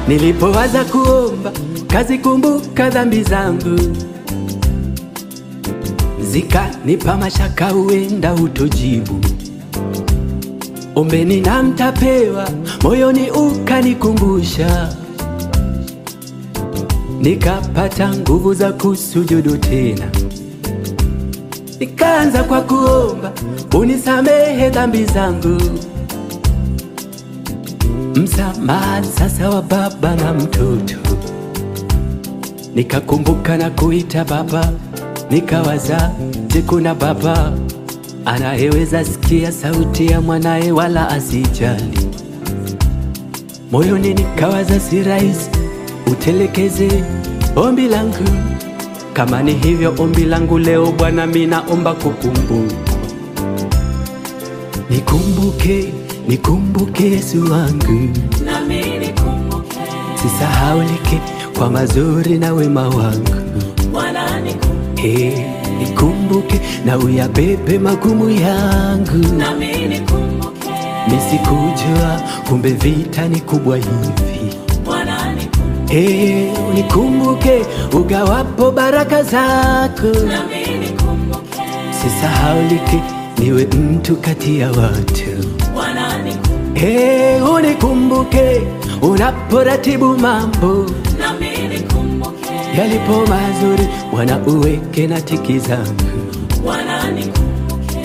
Nilipowaza kuomba kazikumbuka dhambi zangu, zikanipa mashaka, huenda utojibu. Ombeni na mtapewa, moyoni ukanikumbusha, nikapata nguvu za kusujudu tena. Nikaanza kwa kuomba unisamehe dhambi zangu, msamaha sasa wa baba na mtoto. Nikakumbuka na kuita baba, nikawaza, je, kuna baba anayeweza sikia sauti ya mwanaye wala asijali? Moyoni nikawaza, si rahisi utelekeze ombi langu. Kama ni hivyo ombi langu leo Bwana, mimi naomba kukumbuka, nikumbuke, nikumbuke Yesu wangu, nami nikumbuke, sisahaulike kwa mazuri na wema wangu. Bwana nikumbuke, Hey, nikumbuke na uyabebe magumu yangu, nami nikumbuke, nisikujua kumbe vita ni kubwa hivi. Bwana nikumbuke, Hey, unikumbuke ugawapo baraka zako, nami nikumbuke, sisahaulike niwe mtu kati ya watu. Bwana nikumbuke, Hey, unikumbuke unaporatibu mambo nami nikumbuke, yalipo mazuri, Bwana uweke na tiki zangu. Bwana nikumbuke,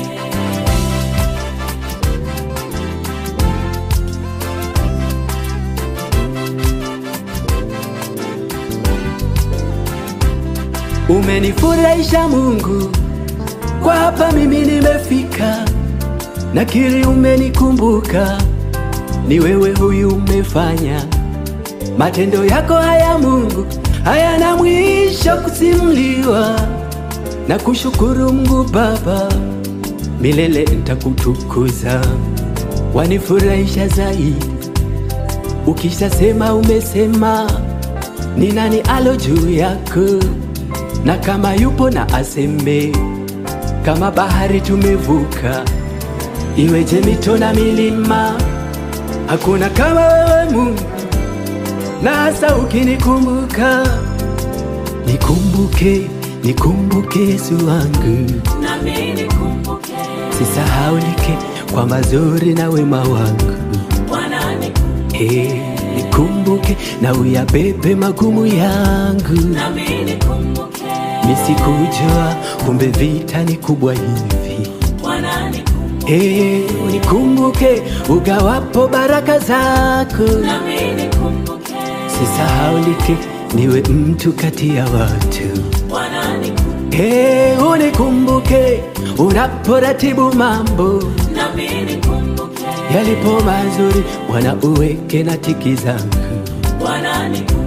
Umenifurahisha Mungu, kwa hapa mimi nimefika, nakiri umenikumbuka, ni wewe huyu umefanya. Matendo yako haya Mungu hayana mwisho kusimuliwa, na kushukuru Mungu Baba, milele nitakutukuza, wanifurahisha zaidi. Ukishasema umesema, ni nani alo juu yako? na kama yupo na aseme, kama bahari tumevuka, iweje mito na milima, hakuna kama wewe Mungu, na hasa ukinikumbuka. Nikumbuke, nikumbuke Yesu wangu, nami nikumbuke, sisahaulike kwa mazuri na wema wangu. Bwana nikumbuke, Hey, nikumbuke na uyabebe magumu yangu. nami nikumbuke, Nisikujua kumbe vita ni kubwa hivi. Bwana nikumbuke, Hey, unikumbuke ugawapo baraka zako, nami nikumbuke, sisahaulike niwe mtu kati ya watu. Bwana nikumbuke, Hey, unikumbuke unaporatibu mambo nami nikumbuke, yalipo mazuri, Bwana uweke na tiki zangu. Bwana nikumbuke.